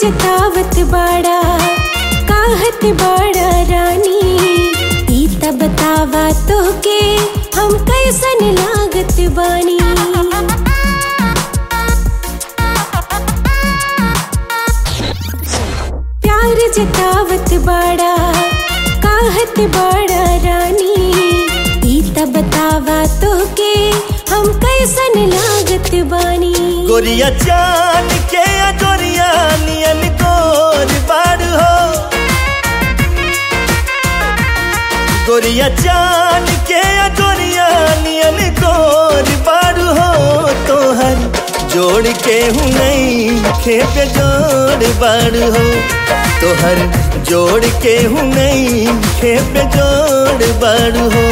जतावत बाड़ा काहत बाड़ा रानी ई त बतावा तोहके हम कैसन लागत बानी प्यार जतावत बाड़ा काहत बाड़ा रानी ई त बतावा तोहके हम कैसन लागत बानी गोरिया चान के गोरिया नियन गोर बाड़ हो गोरिया चान के गोरिया नियन गोर बाड़ हो तोहर जोड़ के हूँ नहीं खेप जोड़ बाड़ हो तोहर जोड़ के हूँ नहीं खेप जोड़ बाड़ हो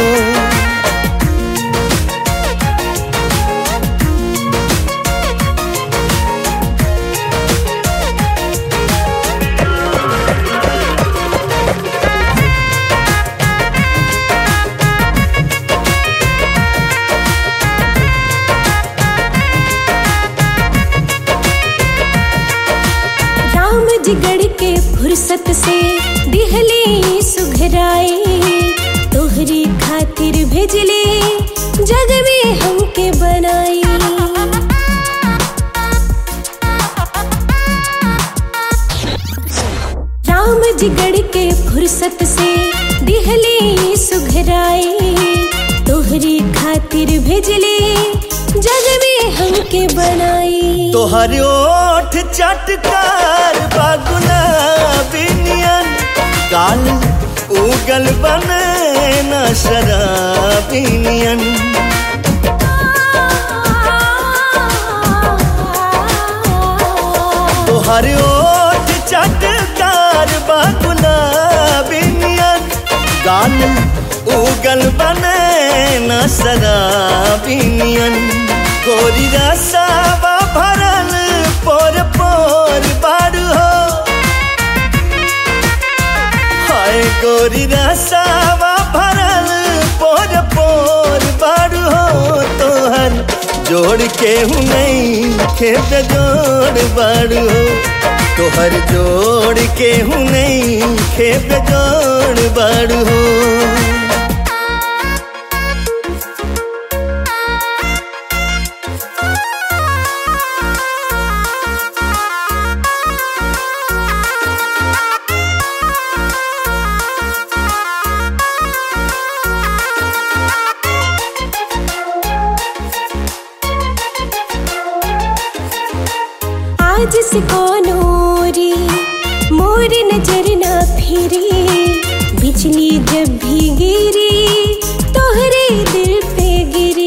राम जी गढ़ के फुर्सत से दिहले सुघराए तोहरी खातिर भेजले जग में हमके बनाई राम जी गढ़ के फुर्सत से दिहले सुघराए तोहरी खातिर भेजले जग में हमके बनाई तोहर ओठ चटकार बागुना बिनियन गाल उगल बने न शराबिनियन तोहर ओठ चटकार बागुना बिनियन गाल उगल बने न शराबिनियन गोरी रसावा भरल पोर पोर बारू हो हाय गोरी रसावा भरल पोर पोर बारू हो तोहर जोड़ के हूँ नहीं खेत जोड़ बारू हो तोहर जोड़ के हूँ नहीं खेत जोड़ बारू हो आज से कौनोरी मोर नजर ना फिरी बिजली जब भी गिरी तोहरे दिल पे गिरी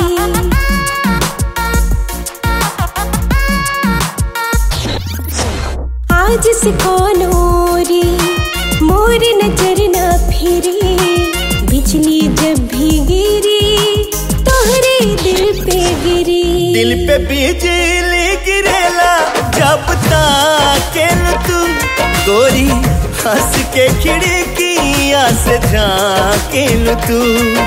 आज से कौनोरी मोर नजर ना फिरी बिजली जब भी गिरी तोहरे दिल पे गिरी दिल पे बिजली गिरेला जब ताकेल तू गोरी हंस के खिड़किया से झाकेल तू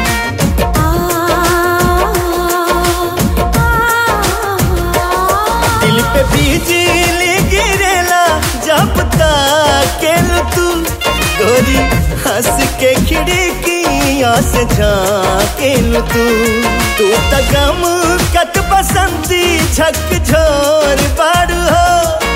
दिल पे बिजली गिरेला जब ताकेल तू गोरी हंस के खिड़किया से झाकेल तू तू त गम कत बसंती झक झोर बारू हो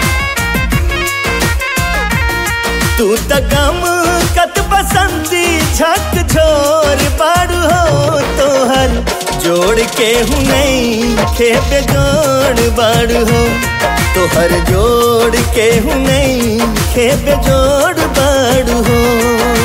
तू त गम कत बसंती झक झोर बारू हो तोहर जोड़ के हूँ नहीं खेप जोड़ बारू हो तोहर जोड़ के हूँ नहीं खेप जोड़ बारू हो